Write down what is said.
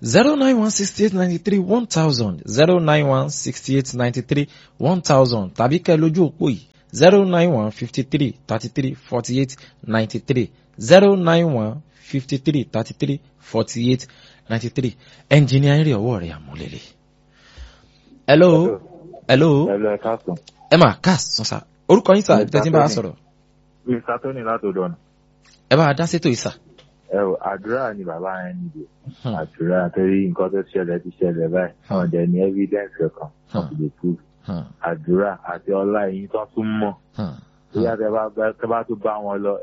zero nine one sixty eight ninety three one thousand zero nine one sixty eight ninety three one thousand tàbí kẹ́ lójú òpó yìí zero nine one fifty three thirty three forty eight ninety three zero nine one fifty three thirty three forty eight ninety three ẹnjìnìá ń rí ọwọ́ rẹ̀ àmúlẹ̀lẹ̀. hello hello Hello, ẹ káàsán. ẹ máa káàsán sá orúkọ yín sá ibi tẹ́tí ń bá a sọ̀rọ̀ Mr. Tony látòdò ọ̀nà. ẹ bá a dá sétò yìí sá. Ẹ ò àdúrà ni bàbá yẹn nílò. Hmm. Àdúrà torí nǹkan tó ṣẹlẹ̀ ti ṣẹlẹ̀ báyìí. Àwọn ọ̀dẹ̀ ní evidence kankan. Hmm. Wọ́n ti lè prove. Hmm, Àdúrà àti ọlá ẹ̀yìn tó tún mọ̀. hmm, Bóyá tẹ bá tẹ bá tún bá wọn lọ